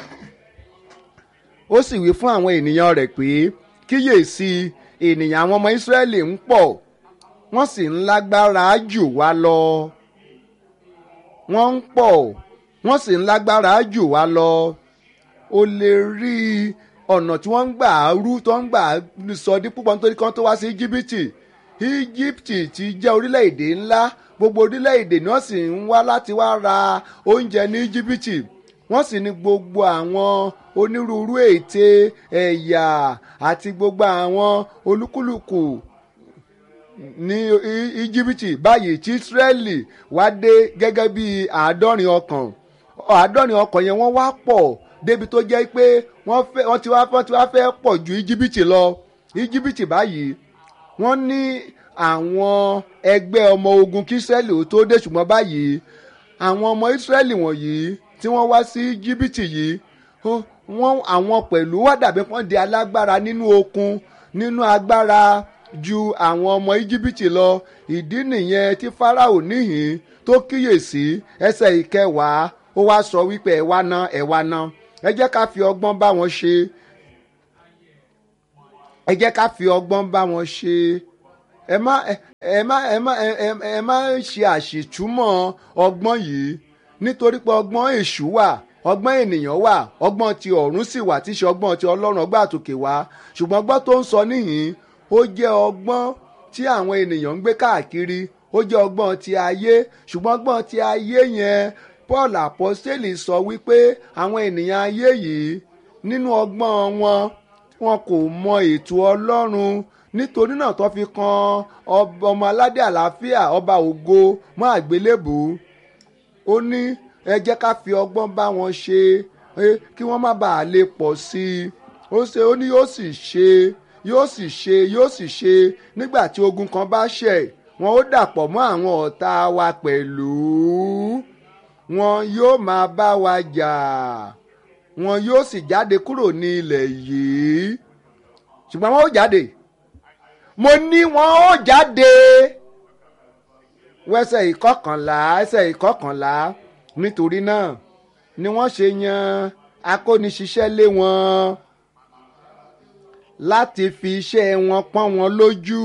ó sì wí fún àwọn ènìyàn rẹ̀ pé kíyèsí ènìyàn àwọn ọmọ ìsírẹ́lì ń pọ̀ wọ́n sì ń lágbára jù wá lọ wọ́n ń pọ̀ wọ́n sì ń lágbára jù wá lọ o lè rí ọ̀nà tí wọ́n ń gbà rú tó ń gbà sọ di púpọ̀ nítorí kan tó wá sí íjíbítì íjíbítì ti jẹ́ orílẹ̀-èdè ńlá gbogbo orílẹ̀-èdè náà sì ń wá láti wá ra oúnjẹ ní íjíbítì wọ́n sì ní gbogbo àwọn onírúurú ète ẹ̀yà àti gbogbo àwọn olúkúlùkù ní íjíbítì báyìí tí ísírẹ́lì wá dé gẹ́gẹ́ bí àádọ́rin ọkàn àádọ́rin ọkàn yẹn wọ́n wá pọ̀ débi tó jẹ́ pé wọ́n ti wá wọ́n ti wá fẹ́ pọ̀ ju íjíbítì lọ íjíbítì báyìí wọ́n ní àwọn ẹgbẹ́ ọmọ ogun kí ísírẹ́lì ó tó dé ṣùgbọ́n báyìí àwọn ọmọ ísírẹ́lì wọ̀nyí tí wọ́n wá sí íjíbítì yìí wọ́n àwọn pẹ̀lú wá dàbí wọ́n di alágbára nínú okun nínú agbára ju àwọn ọmọ íjíbítì lọ ìdí nìyẹn tí fáráò níhìn tó kíyèsí ẹsẹ̀ ìkẹwàá ó wá sọ wípé ẹ wá ná ẹ wá ná ẹ jẹ́ ká fi ọgbọ́n bá wọn ṣe ẹ jẹ́ ká fi ọgbọ́n bá wọn ṣe ẹ má ẹ má ẹ má ẹ má ṣe àṣìtúmọ̀ ọgbọ́n yìí nítorí pé ọgbọ́n èṣù wà ọgbọ́n ènìyàn wà ọgbọ́n ti ọ̀run sì wà tí í ṣe ọgbọ́n ti ọlọ́run ọgbọ́n àtòkè wá ṣùgbọ́n ọgbọ́n tó ń sọ níhìn ó jẹ́ ọgbọ́n tí àwọn ènìyàn ń gbé káàkiri ó jẹ́ ọgbọ́n ti ayé ṣùgbọ́n ọgbọ́n ti ayé yẹn paul apostoli sọ wípé àwọn ènìyàn ayé yìí nínú ọgbọ́n wọn wọn kò mọ ètò ọlọ́run nítorí náà tó fi kan ọmọ aládé àlàáfíà ọba ògo mọ́ àgbélébù ó ní ẹ jẹ́ ká fi ọgbọ́n bá wọn ṣe kí wọ́n má bàa lè pọ̀ sí i ó ṣe ó ní yóò sì ṣe yóò sì ṣe yóò sì ṣe nígbà tí ogun kan bá ṣẹ̀ wọn ó dàpọ̀ mọ́ àwọn ọ̀tá wa pẹ̀lú wọn yóò máa bá wa jà wọn yóò sì jáde kúrò ní ilẹ̀ yìí ṣùgbọ́n wọn ó jáde mo ní wọn ó jáde wẹsẹ̀ ìkọkànlá ẹsẹ̀ ìkọkànlá nítorí náà ni wọ́n ṣe yan akóniṣiṣẹ́ lé wọn láti fi iṣẹ́ wọn pọ́n wọn lójú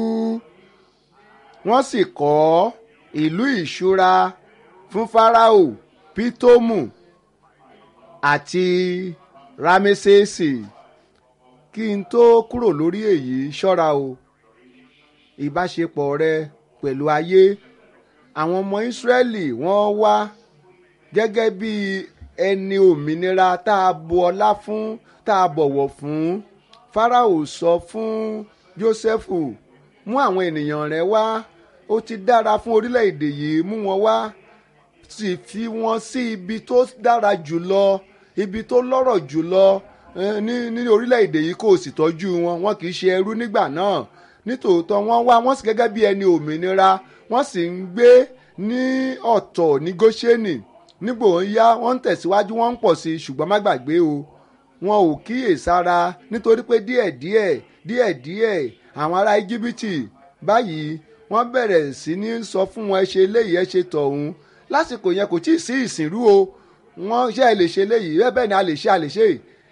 wọ́n sì kọ́ ìlú ìṣúra fún Fáráò Pítómù àti Rámẹ́sẹ̀sì kí n tó kúrò lórí èyí ṣọ́ra o ìbáṣepọ̀ rẹ pẹ̀lú ayé àwọn ọmọ Ísírẹ́lì wọ́n wá gẹ́gẹ́ bí ẹni òmìnira tá a bu ọlá fún tá a bọ̀wọ̀ fún Fáráò sọ fún Jósẹ́fù mú àwọn ènìyàn rẹ wá ó ti dára fún orílẹ̀-èdè yìí mú wọn wá sì fi wọn sí ibi tó dára jùlọ ibi tó lọ́rọ̀ jùlọ ní ní orílẹ̀-èdè yìí kó o sì tọ́jú wọn wọn kì í ṣe ẹrú nígbà náà nítòótọ́ wọ́n wá wọ́n sì gẹ́gẹ́ bí ẹni òmìnira wọ́n sì ń gbé ní ọ̀tọ̀ ní Góṣẹ́nì nígbò ń yá wọ́n ń tẹ̀síwájú wọ́n ń pọ̀ sí i ṣùgbọ́n má gbàgbé o wọn ò kíyèsára nítorí pé díẹ̀díẹ̀ díẹ̀díẹ̀ àwọn ará íjíbítì báyìí wọ́n bẹ̀rẹ̀ sí ní sọ fún wọn ẹ ṣe eléyìí ẹ ṣe tọ̀hún lásìkò yẹn kò tí ì sí ìsìnrú o wọ́n ṣe ẹ lè ṣe eléyìí bẹ́ẹ̀ ni a lè ṣe a lè ṣe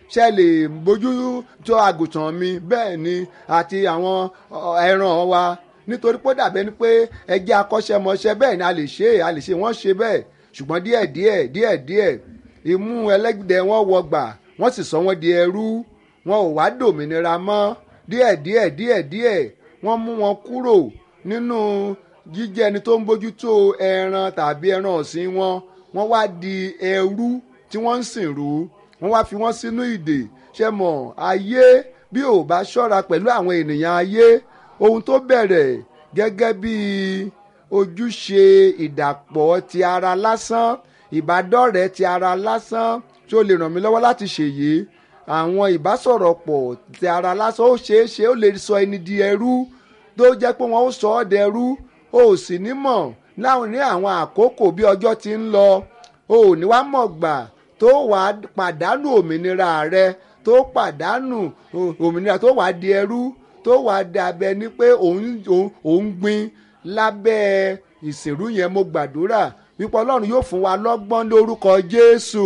ṣe lè bójú tó àgùntàn mi bẹ́ẹ̀ ni àti àwọn ẹran wa nítorí pé ó dàbẹ́ ni pé ẹjẹ́ akọ́ṣẹ́mọṣẹ́ bẹ́ẹ̀ ni a lè ṣe a lè ṣe wọ́n ṣe bẹ́ẹ̀ ṣùgbọ́n díẹ̀díẹ̀ díẹ̀díẹ̀ imú ẹlẹ́gbẹ̀dẹ wọn wọgbà wọ́n sì sọ wọ́n di ẹrú wọn ò wá dòmìnira mọ́ díẹ̀díẹ̀ díẹ̀díẹ̀ wọ́n mú wọn kúrò nínú jíjẹ́ ẹni tó ń bójútó ẹran tàbí ẹran ọ̀sìn wọn wọ́n wá di ẹrú tí wọ́n ń sìn rú wọ́n wá fi wọ́n sínú ìdè ṣe mọ̀ ayé bí ò bá ṣọ́ra pẹ̀lú àwọn ènìyàn ayé ohun tó bẹ̀rẹ̀ gẹ́gẹ́ bí ojúṣe ìdàpọ̀ ti ara lásán ìbádọ́rẹ̀ẹ́ ti ara lásán tí ó lè ràn mí lọ́wọ́ láti ṣèyí àwọn ìbásọ̀rọ̀pọ̀ ti ara lásán ó ṣeé ṣe ó lè sọ ẹni di ẹrú tó jẹ́ pé wọ́n ó sọ ọ́ dẹrú o ò sì ní mọ̀ láwọn ní àwọn àkókò bí ọjọ́ ti ń lọ o ò ní wá mọ̀ gbà tó wàá pàdánù òmìnira rẹ tó pàdánù òmìnira tó wàá di ẹrú tó wàá dàbẹ ní pé òun gbin lábẹ́ ìsìnrú yẹn mo gbàdúrà wípé ọlọ́run yóò fún wa lọ́gbọ́n lórúkọ jésù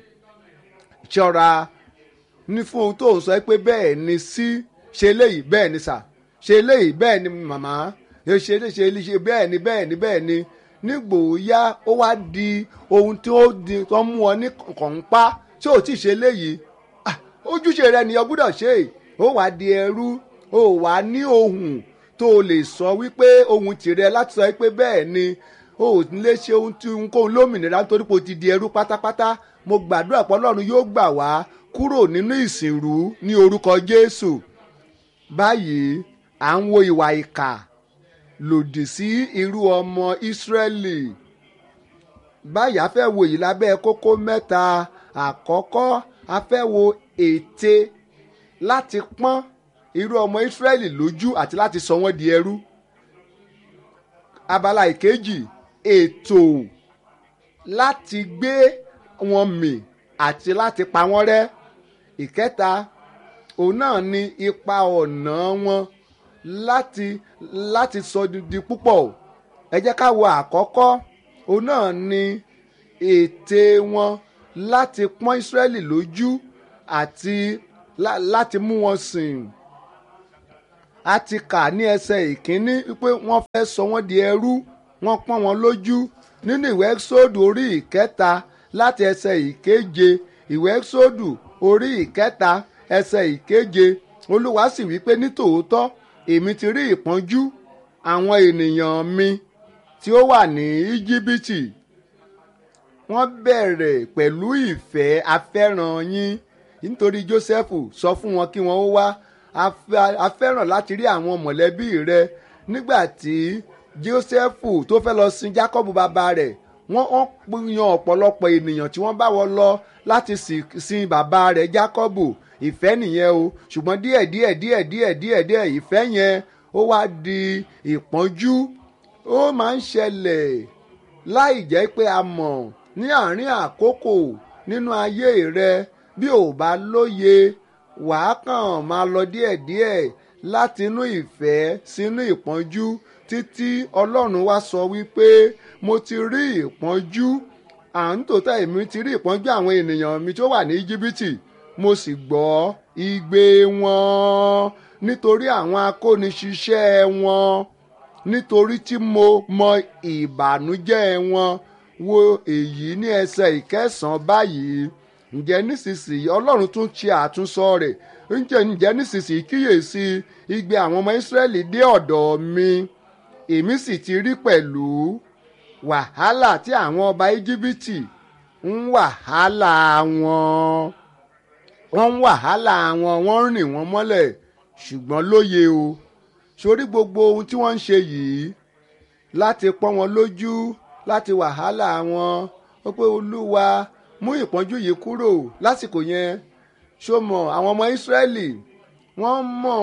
ṣọ́ra ní fún ohun tó ń sọ pé bẹ́ẹ̀ ni sí ṣe léyìí bẹ́ẹ̀ ni sà ṣe léyìí bẹ́ẹ̀ ni màmá ṣe lè ṣe lè ṣe bẹ́ẹ̀ ni bẹ́ẹ̀ ni bẹ́ẹ̀ ni nígbòóyá ó wá di ohun tí ó di tó mú ọ ní kọ̀ǹpa tí ò tí ì ṣe léyìí ojúṣe rẹ nìyẹn gbúdọ̀ ṣe ó wá di ẹrú ó wá ní ohun tó o lè sọ wípé ohun tìrẹ láti sọ pé bẹ́ẹ̀ ni o ò lè ṣe ohun tí ohunkóhun lómìnira nítorí pé o ti di ẹrú pátápátá mo gbàdúrà pé ọlọ́run yóò gbà wá kúrò nínú ìsìnrú ní orúkọ jésù báyìí à ń wo ìwà ìkà lòdì sí irú ọmọ ìsírẹ́lì báyìí a fẹ́ wo yìí lábẹ́ kókó mẹ́ta àkọ́kọ́ a fẹ́ wo ète láti pọ́n irú ọmọ ìsírẹ́lì lójú àti láti sọ wọ́n di ẹrú abala ìkejì ètò láti gbé wọn mì àti láti pa wọ́n rẹ́ ìkẹta òun náà ni ipa ọ̀nà wọn láti láti sọ di púpọ̀ ẹ jẹ́ ká wo àkọ́kọ́ òun náà ni ète wọn láti pọ́n Ísírẹ́lì lójú àti láti mú wọn sìn a ti kà ní ẹsẹ̀ ìkíní wípé wọ́n fẹ́ sọ wọ́n di ẹrú wọ́n pọ́n wọn lójú nínú ìwé ẹ́sódù orí ìkẹta láti ẹsẹ̀ ìkeje ìwé ẹ́sódù orí ìkẹta ẹsẹ̀ ìkeje olúwa sì wípé nítòótọ́ èmi ti rí ìpọ́njú àwọn ènìyàn mi tí ó wà ní íjíbítì wọ́n bẹ̀rẹ̀ pẹ̀lú ìfẹ́ afẹ́ràn yín nítorí jósẹ́fù sọ fún wọn kí wọ́n ó wá a fẹ́ràn láti rí àwọn mọ̀lẹ́bí rẹ nígbà tí jósẹ́fù tó fẹ́ lọ sin jákọ́bù bàbá rẹ̀ wọ́n yan ọ̀pọ̀lọpọ̀ ènìyàn tí wọ́n bá wọ lọ láti sin bàbá rẹ̀ jákọ́bù ìfẹ́ nìyẹn o ṣùgbọ́n díẹ̀ díẹ̀ díẹ̀ díẹ̀ díẹ̀ díẹ̀ ìfẹ́ yẹn ó wá di ìpọ́njú ó máa ń ṣẹlẹ̀ láì jẹ́ pé a mọ̀ ní àárín àkókò nínú ayé rẹ bí ò bá lóye wàá kàn máa lọ díẹ̀díẹ̀ láti inú ìfẹ́ sínú ìpọ́njú títí ọlọ́run wá sọ wípé mo ti rí ìpọ́njú à ń tòótọ́ èmi ti rí ìpọ́njú àwọn ènìyàn mi tó wà ní íjíbítì mo sì gbọ́ igbe wọn nítorí àwọn akóniṣiṣẹ́ wọn nítorí tí mo mọ ìbànújẹ́ wọn wo èyí ní ẹsẹ̀ ìkẹsàn-án báyìí ǹjẹ́ nísinsìnyí ọlọ́run tún ṣe àtúnsọ rẹ̀ ǹjẹ́ ǹjẹ́ nísinsìnyí kíyèsí igbe àwọn ọmọ ìsírẹ́lì dé ọ̀dọ̀ mi èmi sì ti rí pẹ̀lú wàhálà tí àwọn ọba íjíbítì ń wàhálà wọn wọ́n ń wàhálà wọn wọ́n ń rìn wọ́n mọ́lẹ̀ ṣùgbọ́n lóye o sórí gbogbo ohun tí wọ́n ń ṣe yìí láti pọ́n wọn lójú láti wàhálà wọn ó pé olúwa mú ìpọ́njú yìí kúrò lásìkò yẹn ṣó mọ̀ àwọn ọmọ ìsírẹ́lì wọ́n mọ̀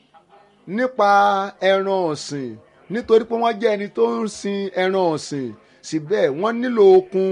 nípa ẹran ọ̀sìn nítorí pé wọ́n jẹ́ ẹni tó ń sin ẹran ọ̀sìn síbẹ̀ wọ́n nílò okun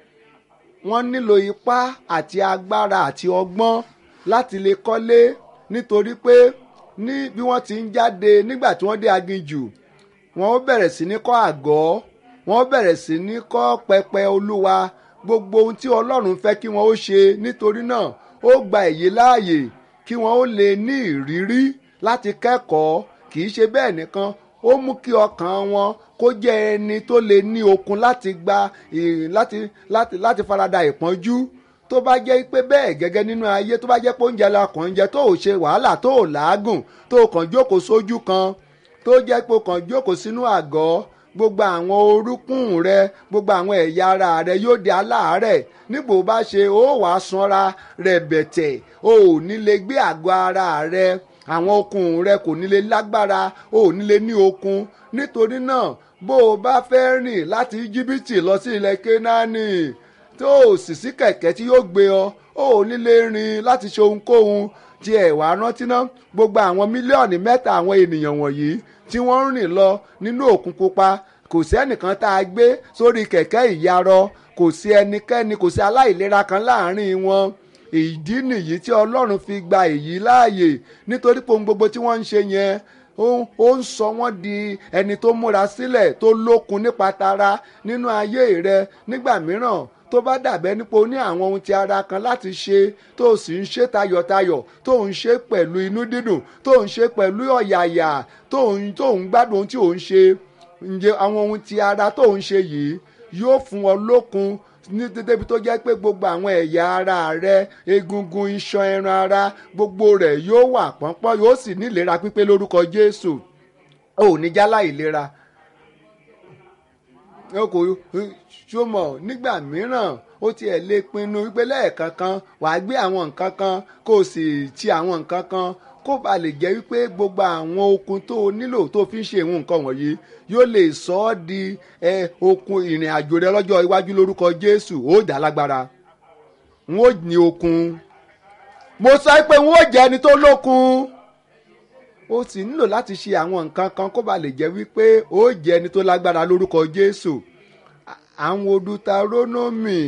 wọ́n nílò ipá àti agbára àti ọgbọ́n láti lè kọ́lé nítorí pé ní bí wọ́n ti ń jáde nígbà tí wọ́n dé aginjù wọ́n ó bẹ̀rẹ̀ sí ní kọ́ àgọ́ wọ́n ó bẹ̀rẹ̀ sí ní kọ́ pẹpẹ olúwa gbogbo ohun tí ọlọ́run fẹ́ kí wọ́n ó ṣe nítorí náà ó gba èyí láàyè kí wọ́n ó lè ní ìrírí láti kẹ́kọ̀ọ́ kì í ṣe bẹ́ẹ̀ nìkan ó mú kí ọkàn wọn kó jẹ́ ẹni tó lè ní okun láti gba láti láti láti farada ìpọ́njú tó bá jẹ́ pé bẹ́ẹ̀ gẹ́gẹ́ nínú ayé tó bá jẹ́ pé oúnjẹ la kàn ń jẹ tó ò ṣe wàhálà tó ò làágùn tó ò kàn jókòó sójú kan tó jẹ́ pé o kàn jókòó sínú àgọ́ gbogbo àwọn orúnkún rẹ gbogbo àwọn ẹ̀yà ara rẹ yóò di aláàárẹ̀ nígbò bá ṣe ó wàá sanra rẹ̀bẹ̀tẹ̀ o ò ní lè gbé àgọ́ ara rẹ àwọn okun rẹ kò ní lè lágbára o ò ní lè ní okun nítorí náà bó o bá fẹ́ rìn láti íjíbítì lọ sí ilẹ̀ kénáánì tó o sì sí kẹ̀kẹ́ tí yóò gbé ọ o ò ní lè rìn láti ṣe ohunkóhun tí ẹ̀ wá rántí ná gbogbo àwọn mílíọ̀nù mẹ́ta àwọn ènìyàn wọ̀nyí tí wọ́n ń rìn lọ nínú òkun pupa kò sí ẹnìkan tá a gbé sórí kẹ̀kẹ́ ìyarọ kò sí ẹnikẹ́ni kò sí aláìlera kan láàrin wọn ìdí nìyí tí ọlọ́run fi gba èyí láàyè nítorí pé ohun gbogbo tí wọ́n ń ṣe yẹn ó ń sọ wọ́n di ẹni tó múra sílẹ̀ tó lókun nípa tara nínú ayé rẹ nígbà mìíràn tó bá dàbẹ́ nípa o ní àwọn ohun ti ara kan láti ṣe tó o sì ń ṣe tayọ̀tayọ̀ tó ń ṣe pẹ̀lú inú dídùn tó ń ṣe pẹ̀lú ọ̀yàyà tó ń tó ń gbádùn ohun tí ò ń ṣe ǹjẹ́ àwọn ohun ti ara tó ń ṣe yìí yóò fún ọ lókun ní débi tó jẹ́ pé gbogbo àwọn ẹ̀yà ara rẹ egungun iṣan ẹran ara gbogbo rẹ̀ yóò wà pọ́npọ́n yóò sì ní ìlera pípé lórúkọ Jésù ò ní jálá ìlera kò ṣọmọ nígbà mìíràn ó tiẹ̀ lè pinnu wípé lẹ́ẹ̀kan kan wàá gbé àwọn nǹkan kan kó o sì ti àwọn nǹkan kan kó ba lè jẹ́ wípé gbogbo àwọn okun tó o nílò tó fi ń ṣe ìwọ̀n nǹkan wọ̀nyí yóò lè sọ ọ́ di okun ìrìn àjò rẹ lọ́jọ́ iwájú lórúkọ Jésù ó dá lágbára n ó ní okun mo sọ pé n ó jẹ́ ẹni tó lókun ó sì nílò láti ṣe àwọn nǹkan kan kó ba lè jẹ́ wípé ó jẹ́ ẹni tó lágbára lórúkọ Jésù àwọn Deuteronomy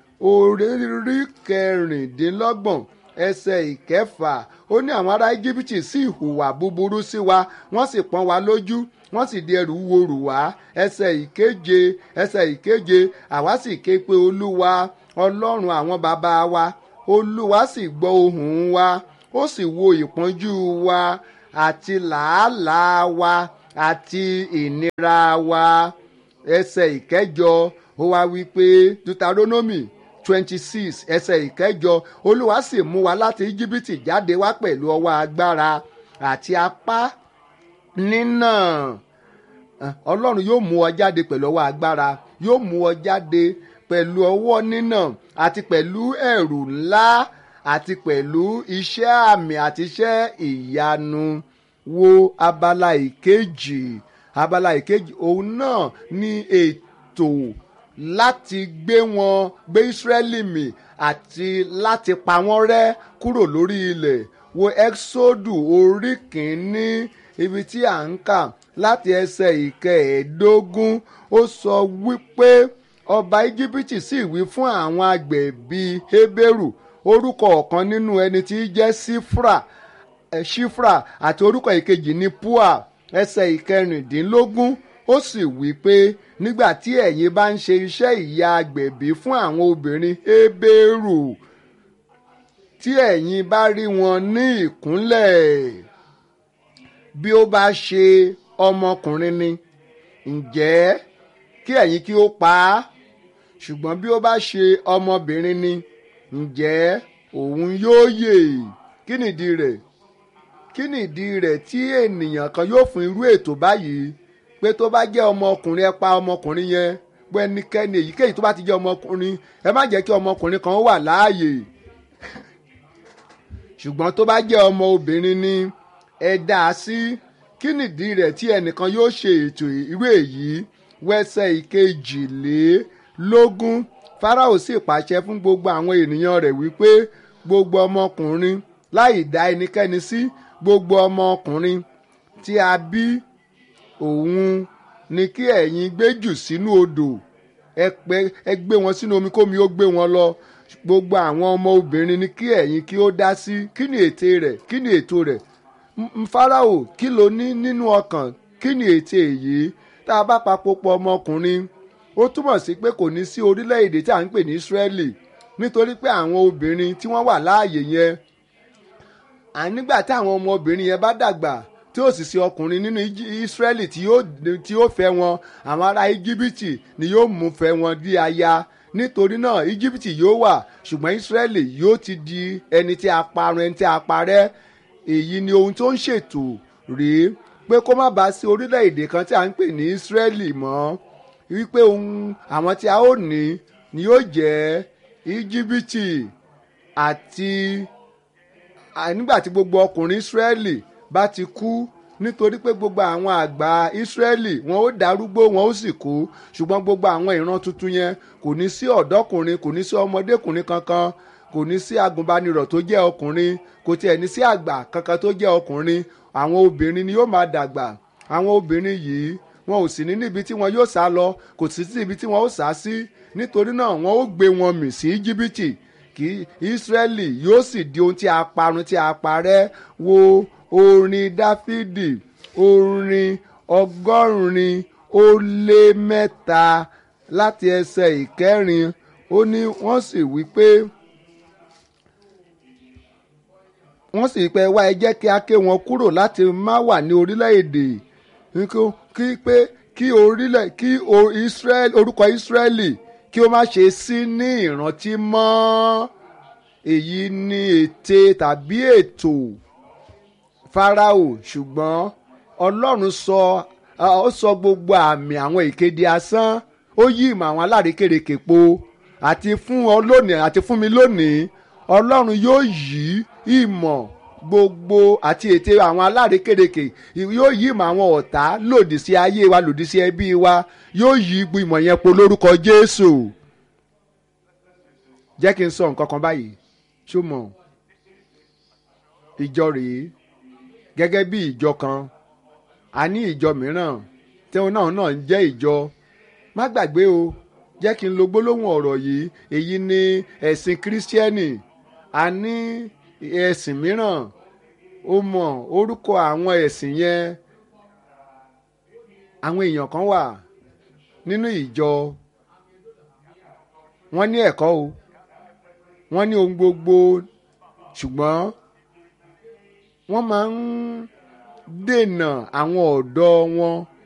orí kẹrìndínlọ́gbọ̀n ẹsẹ̀ ìkẹfà ó ní àwọn ará íjíbítì sì hùwà búburú sí wa wọ́n sì pọ́n wa lójú wọ́n sì di ẹrù wúwo rù wá ẹsẹ̀ ìkeje ẹsẹ̀ ìkeje àwa sì ké pe olúwa ọlọ́run àwọn bàbá wa olúwa sì gbọ́ ohùn wa ó sì wo ìpọ́njú wa àti làálàá wa àti ìnira wa ẹsẹ̀ ìkẹjọ ó wá wí pé Deuteronomy twenty six ẹsẹ̀ ìkẹjọ olúwa sì mú wa láti íjíbítì jáde wá pẹ̀lú ọwọ́ agbára àti apá nínà ọlọ́run yóò mú ọ jáde pẹ̀lú ọwọ́ agbára yóò mú ọ jáde pẹ̀lú ọwọ́ nínà àti pẹ̀lú ẹ̀rù ńlá àti pẹ̀lú iṣẹ́ àmì àti iṣẹ́ ìyanu wo abala ìkejì abala ìkejì òun náà ní ètò láti gbé wọn gbé Ísírẹ́lì mì àti láti pa wọ́n rẹ́ kúrò lórí ilẹ̀ wo Ẹ́xódù orí kìíní ibi tí à ń kà láti ẹsẹ̀ ìkẹẹ̀ẹ́dógún ó sọ wípé ọba íjíbítì sì wí fún àwọn agbẹ̀bí Hébérù orúkọ ọ̀kan nínú ẹni tí í jẹ́ sífra ṣífra àti orúkọ ìkejì ní pua ẹsẹ̀ ìkẹrìndínlógún ó sì wí pé nígbà tí ẹ̀yin bá ń ṣe iṣẹ́ ìyá agbẹ̀bí fún àwọn obìnrin Hébérù tí ẹ̀yin bá rí wọn ní ìkúnlẹ̀ bí ó bá ṣe ọmọkùnrin ni ǹjẹ́ kí ẹ̀yin kí ó pa á ṣùgbọ́n bí ó bá ṣe ọmọbìnrin ni ǹjẹ́ òun yóò yè kí nìdí rẹ̀ kí nìdí rẹ̀ tí ènìyàn kan yóò fún irú ètò báyìí pé tó bá jẹ́ ọmọkùnrin ẹ pa ọmọkùnrin yẹn pé ẹnikẹ́ni èyíkéyìí tó bá ti jẹ́ ọmọkùnrin ẹ má jẹ́ kí ọmọkùnrin kan wà láàyè ṣùgbọ́n tó bá jẹ́ ọmọ obìnrin ni ẹ dá a sí kí nìdí rẹ̀ tí ẹnìkan yóò ṣe ètò irú èyí wẹ́sẹ̀ ìkejìlélógún Fáráò sì pàṣẹ fún gbogbo àwọn ènìyàn rẹ̀ wípé gbogbo ọmọkùnrin láì dá ẹnikẹ́ni sí gbogbo ọmọkùnrin tí a bí òun ni kí ẹ̀yin gbé jù sínú odò ẹ gbé wọn sínú omi kómi ó gbé wọn lọ gbogbo àwọn ọmọ obìnrin ni kí ẹ̀yin kí ó dá sí kí ni ète rẹ̀ kí ni ètò rẹ̀ Fáráò kí ló ní nínú ọkàn kí ni ète èyí tá a bá papòpọ̀ ọmọkùnrin ó túmọ̀ sí pé kò ní sí orílẹ̀-èdè tí à ń pè ní Ísírẹ́lì nítorí pé àwọn obìnrin tí wọ́n wà láàyè yẹn ànígbà tí àwọn ọmọbìnrin yẹn bá dàgbà tí ó sì sí ọkùnrin nínú Ísírẹ́lì tí yóò tí yóò fẹ́ wọn àwọn ará Íjíbítì ni yóò mú fẹ́ wọn di aya nítorí náà Íjíbítì yóò wà ṣùgbọ́n Ísírẹ́lì yóò ti di ẹni tí a parun ẹni tí a parẹ́ èyí ni ohun tó ń ṣètò rèé pé kó má bàa sí orílẹ̀-èdè kan tí a ń pè ní Ísírẹ́lì mọ́ wípé ohun àwọn tí a ó ní ni yóò jẹ́ Íjíbítì àti nígbà tí gbogbo ọkùnrin Ísírẹ́lì bá ti kú nítorí pé gbogbo àwọn àgbà Ísírẹ́lì wọn ó darúgbó wọn ó sì kú ṣùgbọ́n gbogbo àwọn ìran tuntun yẹn kò ní sí ọ̀dọ́kùnrin kò ní sí ọmọdékùnrin kankan kò ní sí agùnbánirọ̀ tó jẹ́ ọkùnrin kò tiẹ̀ ní sí àgbà kankan tó jẹ́ ọkùnrin àwọn obìnrin ni yóò máa dàgbà àwọn obìnrin yìí wọn ò sì ní níbi tí wọn yóò sá lọ kò sì sí ibi tí wọn ó sá sí nítorí náà wọn ó gbé wọn mì sí Íjíbítì kí Ísírẹ́lì yóò sì di ohun tí a parun tí a parẹ́ wo orin Dáfídì orin ọgọ́rin ó lé mẹ́ta láti ẹsẹ̀ ìkẹrin ó ní wọ́n sì wí pé wọ́n sì pẹ́ wá ẹ jẹ́ kí a ké wọn kúrò láti má wà ní orílẹ̀-èdè kí pé kí orílẹ̀ kí orúkọ Ísírẹ́lì kí ó má ṣe sí ní ìrántí mọ́ èyí ni ète tàbí ètò Fáráò ṣùgbọ́n Ọlọ́run sọ ó sọ gbogbo àmì àwọn ìkéde asán ó yí ìmọ̀ àwọn alárékérekè po àti fún ọ lónìí àti fún mi lónìí Ọlọ́run yóò yí ìmọ̀ gbogbo àti ète àwọn alárékérekè yóò yí ìmọ̀ àwọn ọ̀tá lòdì sí ayé wa lòdì sí ẹbí wa yóò yí gbogbo ìmọ̀ yẹn po lórúkọ Jésù jẹ́ kí n sọ nǹkan kan báyìí ṣó mọ̀ ìjọ rèé gẹ́gẹ́ bí ìjọ kan a ní ìjọ mìíràn tí òun náà náà ń jẹ́ ìjọ má gbàgbé o jẹ́ kí n lo gbólóhùn ọ̀rọ̀ yìí èyí ni ẹ̀sìn kírísítíẹ́nì a ní ẹ̀sìn mìíràn ó mọ̀ orúkọ àwọn ẹ̀sìn yẹn àwọn èèyàn kan wà nínú ìjọ wọ́n ní ẹ̀kọ́ o wọ́n ní ohun gbogbo ṣùgbọ́n wọ́n máa ń dènà àwọn ọ̀dọ́ wọn